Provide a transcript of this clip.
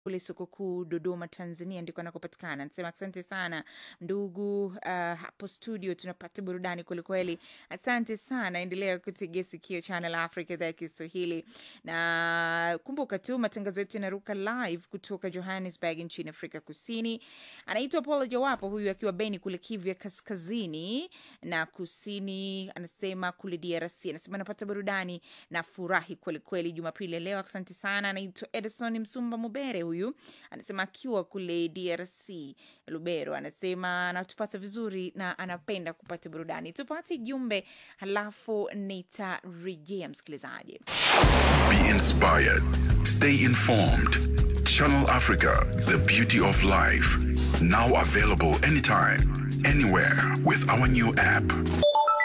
kule soko kuu Dodoma, Tanzania, ndiko anakopatikana. Anasema asante sana ndugu, uh, hapo studio tunapata burudani kwelikweli. Asante sana, endelea kutegea sikio Channel Africa, idhaa ya Kiswahili, na kumbuka tu matangazo yetu yanaruka live kutoka Johannesburg nchini Afrika Kusini. Anaitwa Paul Jawapo, huyu akiwa Beni kule Kivu ya kaskazini na kusini, anasema kule DRC, anasema anapata burudani na furahi kwelikweli Jumapili ya leo. Asante sana. Anaitwa Edison Msumba Mubere, huyu anasema akiwa kule DRC Lubero, anasema anatupata vizuri na anapenda kupata burudani. Tupate jumbe halafu nitarejea msikilizaji. Be inspired. Stay informed. Channel Africa, the beauty of life. Now available anytime, anywhere with our new app.